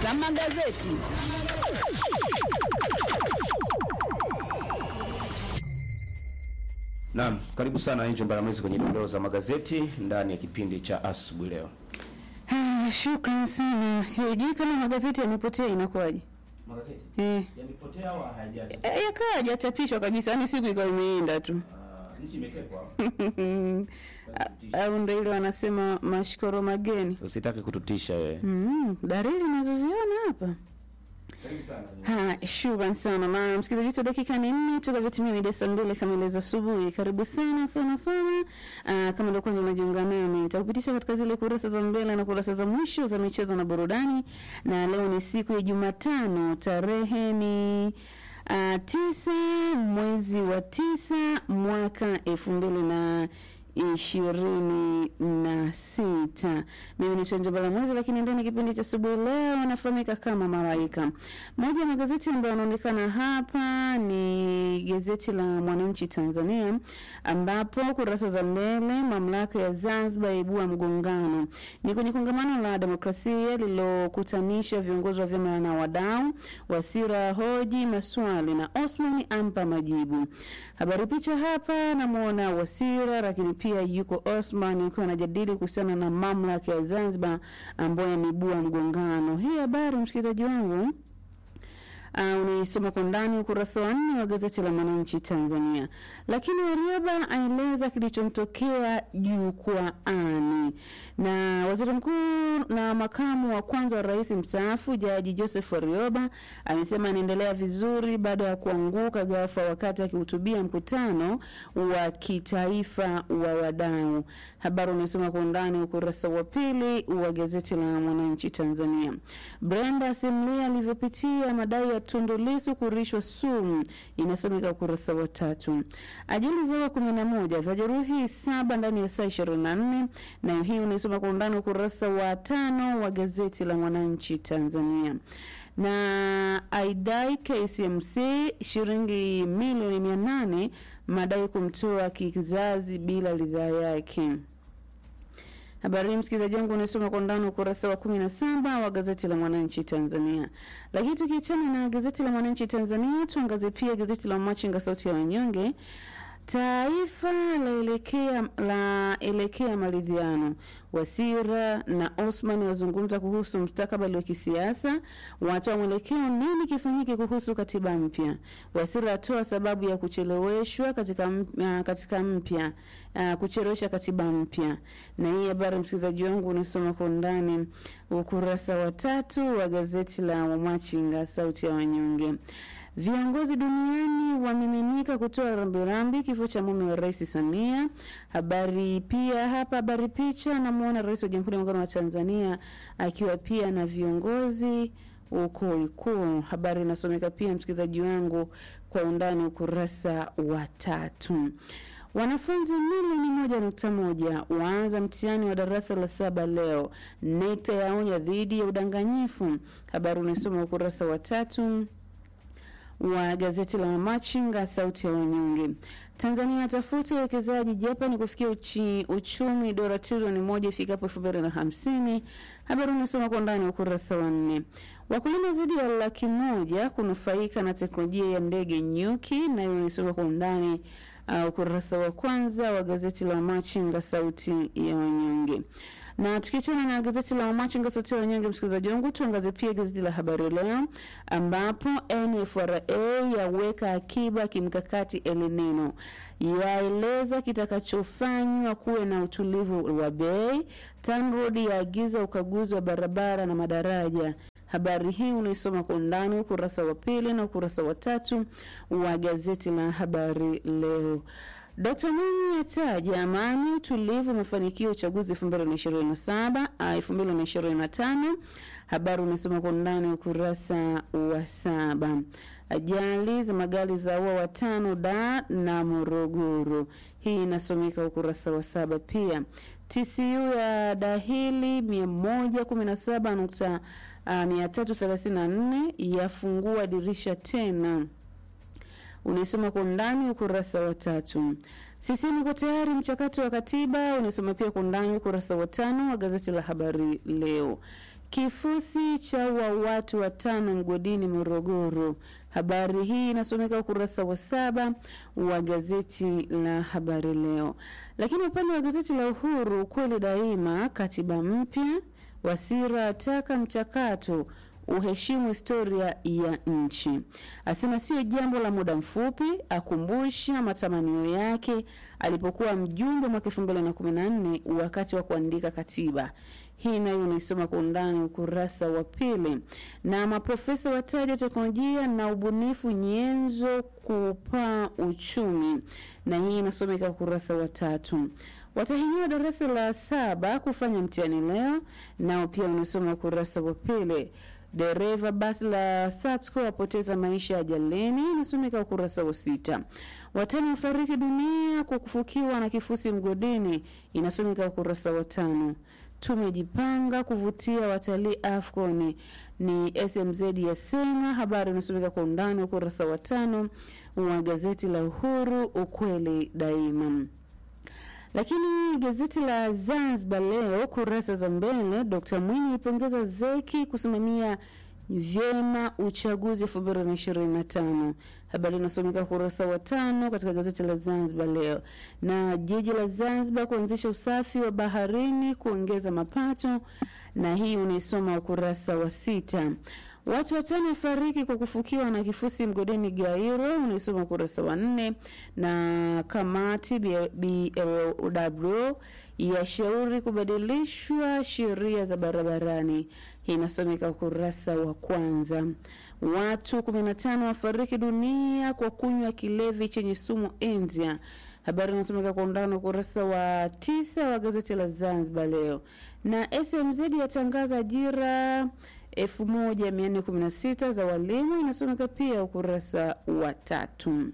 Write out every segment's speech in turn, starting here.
za magazeti. Naam, karibu sana Angel Mbaramwezi kwenye dondoo za magazeti ndani ya kipindi cha asubuhi leo. Ah, Shukran sana. Eh, Je, kama magazeti yamepotea inakuwaje? Magazeti Eh, yamepotea au hayajaja? eh, yakawa hajachapishwa kabisa, yani siku ikawa imeenda tu. Nchi imetekwa. Au ndio ile wanasema mashkoro mageni. Usitaki kututisha wewe. Mm, dalili nazoziona hapa. Karibu sana. Ha, shukran sana na msikilizaji wetu, dakika ni nne tukavyotimia mida saa mbili kamili za asubuhi. Karibu sana sana sana. Aa, kama ndio kwanza unajiunga nami, nitakupitisha katika zile kurasa za mbele na kurasa za mwisho za michezo na burudani, na leo ni siku ya Jumatano, tarehe ni uh, tisa mwezi wa tisa mwaka elfu mbili na ishirini na sita. Mimi ni Chanja Balamwezi, lakini ndani ya kipindi cha asubuhi leo nafahamika kama Malaika. Moja ya magazeti ambayo yanaonekana hapa ni gazeti la Mwananchi Tanzania, ambapo kurasa za mbele, mamlaka ya Zanzibar yaibua mgongano. Ni kwenye kongamano la demokrasia lililokutanisha viongozi wa vyama na wadau. Wasira hoji maswali na Osman ampa majibu. Habari picha hapa, namwona Wasira lakini pia yuko Osman akiwa anajadili kuhusiana na mamlaka ya Zanzibar ambayo yameibua mgongano. Hii habari msikilizaji wangu Uh, unaisoma kwa ndani ukurasa wa nne wa gazeti la Mwananchi Tanzania. Lakini Warioba aeleza kilichomtokea jukwaani, na waziri mkuu na makamu wa kwanza wa rais mstaafu Jaji Joseph Warioba amesema anaendelea vizuri baada ya kuanguka ghafla wakati akihutubia mkutano wa kitaifa wa wadau. Habari unaisoma kwa undani ukurasa wa pili wa gazeti la Mwananchi Tanzania. Brenda Simlia alivyopitia madai ya Tundu Lissu kurishwa sumu inasomeka ukurasa wa tatu. Ajali zaua kumi na moja zajeruhi saba ndani ya saa ishirini na nne nayo hii unaisoma kwa undani ukurasa wa tano wa gazeti la Mwananchi Tanzania na aidai KCMC shilingi milioni mia nane madai kumtoa kizazi bila ridhaa yake. Habari hii msikilizaji wangu unasoma kwa ndani ukurasa wa kumi na saba wa gazeti la Mwananchi Tanzania. Lakini tukiachana na gazeti la Mwananchi Tanzania, tuangazie pia gazeti la Machinga sauti ya wanyonge. Taifa laelekea laelekea maridhiano. Wasira na Osman wazungumza kuhusu mustakabali wa kisiasa, watoa mwelekeo nini kifanyike kuhusu katiba mpya. Wasira atoa sababu ya kucheleweshwa katika uh, katika mpya uh, kuchelewesha katiba mpya. Na hii habari msikilizaji wangu unasoma kwa undani ukurasa wa tatu wa gazeti la Wamachinga sauti ya wanyonge. Viongozi duniani wamiminika kutoa rambirambi kifo cha mume wa Rais Samia. Habari pia hapa, habari picha, namwona Rais wa Jamhuri ya Muungano wa Tanzania akiwa pia na viongozi huko Ikulu. Habari inasomeka pia, msikilizaji wangu, kwa undani ukurasa wa tatu. Wanafunzi milioni moja nukta moja waanza mtihani wa darasa la saba leo. NECTA yaonya dhidi ya udanganyifu. Habari unasoma ukurasa wa tatu wa gazeti la Mamachinga sauti ya wanyonge. Tanzania atafuta uwekezaji Japan kufikia uchi, uchumi dola trilioni moja ifikapo elfu mbili na hamsini. Habari unasoma kwa ndani ukurasa wa nne. Wakulima zaidi ya laki moja kunufaika na teknolojia ya ndege nyuki, nayo unasoma kwa undani uh, ukurasa wa kwanza wa gazeti la Machinga sauti ya wanyonge na tukiachana na gazeti la Machinga sauti ya wanyonge, msikilizaji wangu, tuangaze pia gazeti la Habari Leo ambapo NFRA yaweka akiba kimkakati El Nino, yaeleza kitakachofanywa kuwe na utulivu wa bei. TANROADS yaagiza ukaguzi wa barabara na madaraja. Habari hii unaisoma kwa undani ukurasa wa pili na ukurasa wa tatu wa gazeti la Habari Leo. Dkt. Mwinyi ataja amani, utulivu, mafanikio ya uchaguzi 2027 2025. Habari unasoma kwa undani ukurasa wa saba. Ajali za magari za ua watano da na Morogoro, hii inasomeka ukurasa wa saba pia. TCU ya dahili 117 nukta uh, 334 yafungua dirisha tena unaisoma kwa undani ukurasa wa tatu. CCM iko tayari mchakato wa katiba, unaisoma pia kwa undani ukurasa wa tano wa gazeti la Habari Leo. kifusi cha wa watu watano mgodini Morogoro. Habari hii inasomeka ukurasa wa saba wa gazeti la Habari Leo. Lakini upande wa gazeti la Uhuru, ukweli daima, katiba mpya, Wasira ataka mchakato uheshimu historia ya nchi, asema sio jambo la muda mfupi, akumbusha matamanio yake alipokuwa mjumbe mwaka elfu mbili na kumi na nne wakati wa kuandika katiba hii nayo unaisoma kwa undani ukurasa wa pili. Na maprofesa wataja teknolojia na ubunifu nyenzo kupaa uchumi, na hii inasomeka ukurasa wa tatu. Watahiniwa darasa la saba kufanya mtihani leo, nao pia unasoma ukurasa wa pili. Dereva basi la Satco apoteza maisha ajalini, inasomeka ukurasa wa sita. Watano wafariki dunia kwa kufukiwa na kifusi mgodini, inasomeka ukurasa wa tano. Tumejipanga kuvutia watalii AFCON ni SMZ yasema. Habari inasomeka kwa undani ukurasa wa tano wa gazeti la Uhuru, ukweli daima. Lakini gazeti la Zanzibar Leo kurasa za mbele, Dr. Mwinyi ipongeza zeki kusimamia vyema uchaguzi elfu mbili na ishirini na tano. Habari inasomeka ukurasa wa tano katika gazeti la Zanzibar Leo. Na jiji la Zanzibar kuanzisha usafi wa baharini kuongeza mapato, na hii unaisoma ukurasa wa sita. Watu watano wafariki kwa kufukiwa na kifusi mgodini Gairo, unaisoma ukurasa wa nne. Na kamati BLW yashauri kubadilishwa sheria za barabarani, hii inasomeka ukurasa wa kwanza. Watu 15 wafariki dunia kwa kunywa kilevi chenye sumu India. Habari inasomeka kwa undani ukurasa wa tisa wa gazeti la Zanzibar Leo. Na SMZ yatangaza ajira 1416 za walimu inasomeka pia ukurasa wa tatu.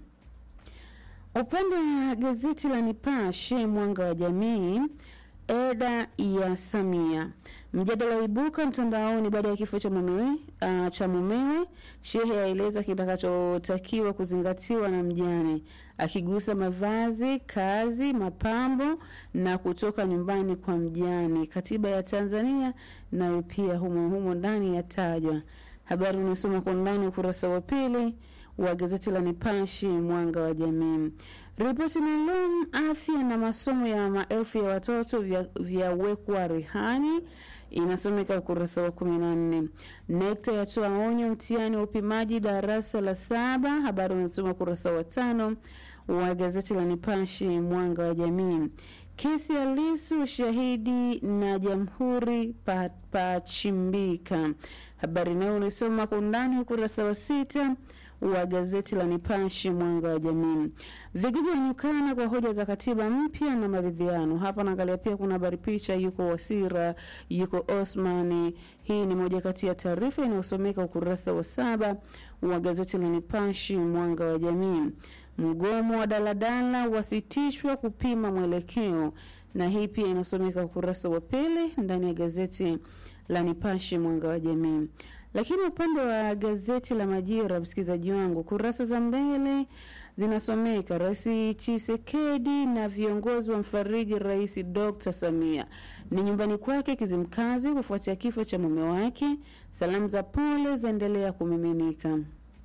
Upande wa gazeti la Nipashe mwanga wa jamii, eda ya Samia mjadala waibuka mtandaoni baada ya kifo cha mumewe uh, cha mumewe. Shehe aeleza kitakachotakiwa kuzingatiwa na mjane, akigusa mavazi, kazi, mapambo na kutoka nyumbani kwa mjane. Katiba ya Tanzania nayo pia humo humo ndani yatajwa. Habari unasoma kwa ndani ukurasa wa pili wa gazeti la Nipashe mwanga wa jamii. Ripoti maalum afya na masomo ya maelfu ya watoto vyawekwa vya rehani inasomeka ukurasa wa kumi na nne. NECTA yatoa onyo mtihani wa upimaji darasa la saba. Habari unasoma ukurasa wa tano wa gazeti la Nipashe mwanga wa jamii. Kesi ya Lissu shahidi na jamhuri pachimbika. Pa habari nayo unasoma kwa undani ukurasa wa sita wa gazeti la Nipashe mwanga wa jamii. Vigogo wanyukana kwa hoja za katiba mpya na maridhiano. Hapa naangalia pia kuna habari picha, yuko Wasira, yuko Osmani. Hii ni moja kati ya taarifa inayosomeka ukurasa wa saba wa gazeti la Nipashe mwanga wa jamii. Mgomo wa daladala wasitishwa kupima mwelekeo, na hii pia inasomeka ukurasa wa pili ndani ya gazeti la Nipashe mwanga wa jamii. Lakini upande wa gazeti la Majira, msikilizaji wangu, kurasa za mbele zinasomeka Rais Chisekedi na viongozi wa mfariji Rais Dr. Samia ni nyumbani kwake Kizimkazi kufuatia kifo cha mume wake. Salamu za pole zaendelea kumiminika.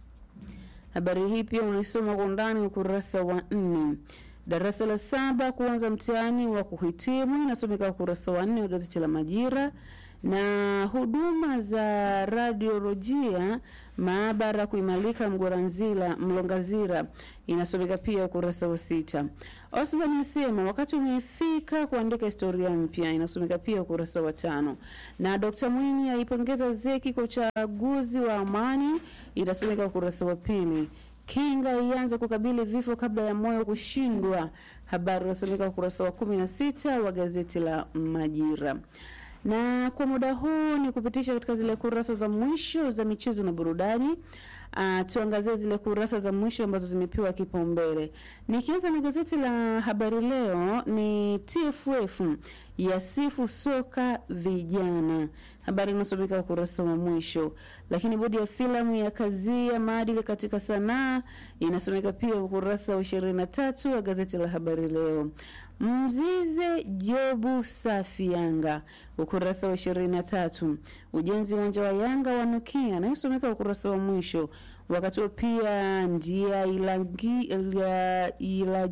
Habari hii pia unaisoma kwa undani ukurasa wa nne. Darasa la saba kuanza mtihani wa kuhitimu inasomeka ukurasa wa nne wa gazeti la Majira na huduma za radiolojia maabara kuimarika Mgoranzila Mlongazira inasomeka pia ukurasa wa sita. Osman asema wakati umefika kuandika historia mpya inasomeka pia ukurasa wa tano. Na Dr. Mwinyi aipongeza zeki kwa uchaguzi wa amani inasomeka ukurasa wa pili. Kinga ianze kukabili vifo kabla ya moyo kushindwa, habari inasomeka ukurasa wa kumi na sita wa gazeti la Majira na kwa muda huu ni kupitisha katika zile kurasa za mwisho za michezo na burudani. Uh, tuangazie zile kurasa za mwisho ambazo zimepewa kipaumbele. Nikianza na gazeti la Habari Leo, ni TFF yasifu soka vijana. Habari inasomeka ukurasa wa mwisho. Lakini bodi ya filamu ya kazia maadili katika sanaa inasomeka pia ukurasa wa ishirini na tatu wa gazeti la Habari Leo. Mzize Jobu safi Yanga, ukurasa wa ishirini na tatu. Ujenzi uwanja wa Yanga wanukia, anayosomeka ukurasa wa mwisho. Wakati huo pia ndia ilangi, ila, ila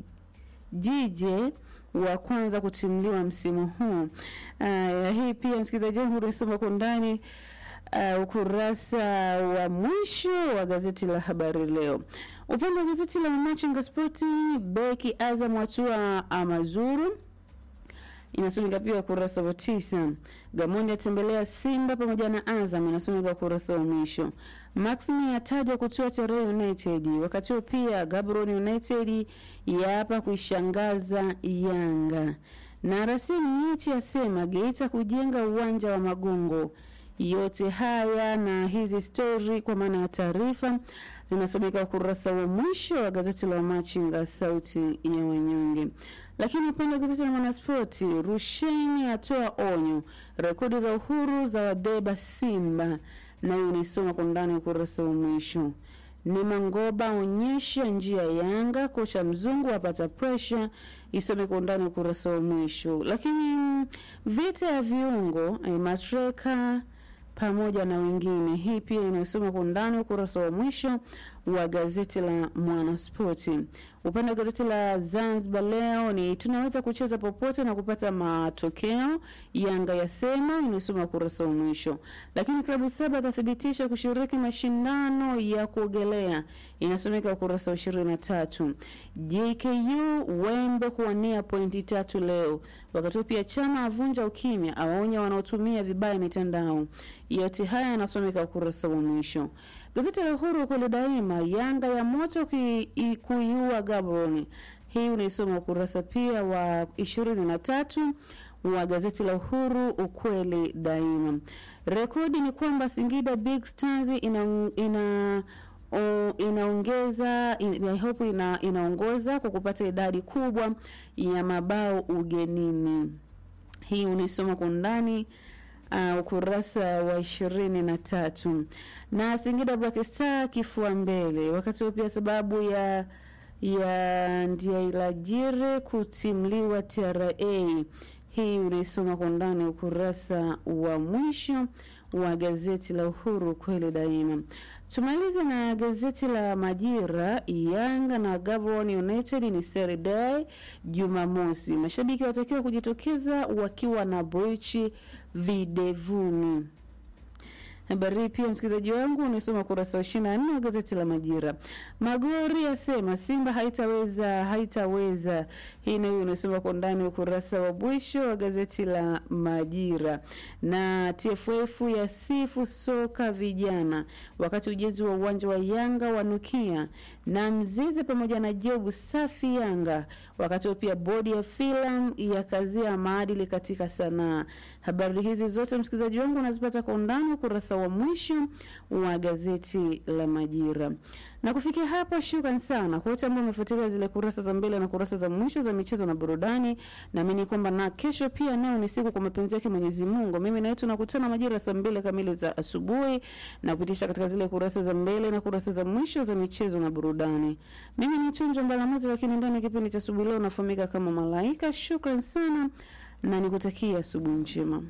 jije wa kwanza kutimliwa msimu huu. Uh, hii pia msikilizaji wangu unasoma kwa ndani uh, ukurasa wa mwisho wa gazeti la Habari Leo. Upande wa gazeti la Machinga Spoti, beki Azam watua Amazuru inasomeka pia ukurasa wa tisa. Gamondi atembelea Simba pamoja na Azam inasomeka ukurasa wa mwisho. Maximi atajwa kutua Tere United. Wakati huo pia Gaborone United yaapa kuishangaza Yanga na Rasim Nyeti asema Geita kujenga uwanja wa Magongo. Yote haya na hizi stori kwa maana ya taarifa zinasomeka ukurasa wa mwisho wa gazeti la Machinga, sauti ya wanyonge. Lakini upande wa gazeti la Mwanaspoti, Rusheni atoa onyo, rekodi za uhuru za wabeba Simba, nayo unaisoma kwa ndani ukurasa wa mwisho. Ni Mangoba onyesha njia Yanga, kocha mzungu apata presha, isome kwa ndani ukurasa wa mwisho. Lakini vita ya viungo eh, matreka pamoja na wengine. Hii pia inayosoma kwa undani ukurasa wa mwisho wa gazeti la Mwanaspoti. Upande wa gazeti la Zanzibar Leo ni tunaweza kucheza popote na kupata matokeo, Yanga yasema, inayosoma ukurasa wa mwisho. Lakini klabu saba zathibitisha kushiriki mashindano ya kuogelea, inasomeka ukurasa wa ishirini na tatu. JKU Wembe kuwania pointi tatu leo. Wakati huo pia chama avunja ukimya, awaonya wanaotumia vibaya mitandao. Yote haya yanasomeka ukurasa wa mwisho. Gazeti la Uhuru kweli daima, Yanga ya moto kuiua Gaborone. Hii unaisoma ukurasa pia wa ishirini na tatu wa gazeti la Uhuru ukweli daima. Rekodi ni kwamba Singida Big Stars ina, ina O, inaongeza in, I hope ina, inaongoza kwa kupata idadi kubwa ya mabao ugenini. Hii unaisoma kwa undani uh, ukurasa wa ishirini na tatu na Singida Black Star kifua mbele, wakati huo pia sababu ya ya Ndiailajire kutimliwa TRA. Hii unaisoma kwa undani ukurasa wa mwisho wa gazeti la Uhuru kweli daima. Tumalize na gazeti la Majira. Yanga na Gabon United ni Saturday Jumamosi. Mashabiki watakiwa kujitokeza wakiwa na brichi videvuni. Habari hii pia msikilizaji wangu unasoma kurasa wa ishirini na nne wa gazeti la Majira. Magori asema Simba haitaweza haitaweza. Hii nayo unasoma kwa ndani ukurasa wa mwisho wa gazeti la Majira. Na TFF ya sifu soka vijana, wakati ujenzi wa uwanja wa Yanga wanukia na Mzize pamoja na Jobu safi Yanga, wakati huo pia bodi ya filamu ya kazia maadili katika sanaa. Habari hizi zote msikilizaji wangu unazipata kwa undani ukurasa wa mwisho wa gazeti la Majira. Na kufikia hapo, shukran sana kwa wote ambao wamefuatilia zile kurasa za mbele na kurasa za mwisho za michezo na burudani. Naamini kwamba na kesho pia nayo ni siku kwa mapenzi yake Mwenyezi Mungu. Mimi naitwa nakutana majira saa mbili kamili za asubuhi na kupitisha katika zile kurasa za mbele na kurasa za mwisho za michezo na burudani. Mimi ni Tunjo Mbalamazi, lakini ndani ya kipindi cha asubuhi leo nafahamika kama Malaika. Shukran sana na nikutakia asubuhi njema.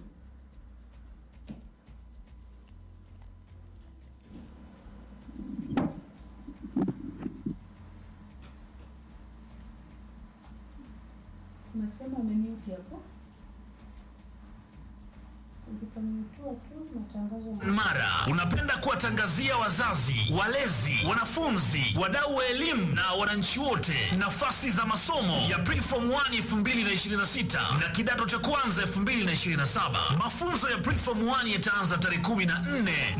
Unasema umemute hapo. Ukipamtua tu matangazo Mara unapenda kuwatangazia wazazi, walezi, wanafunzi, wadau wa elimu na wananchi wote nafasi za masomo ya Preform 1 2026 na kidato cha kwanza 2027. Mafunzo ya Preform 1 yataanza tarehe 14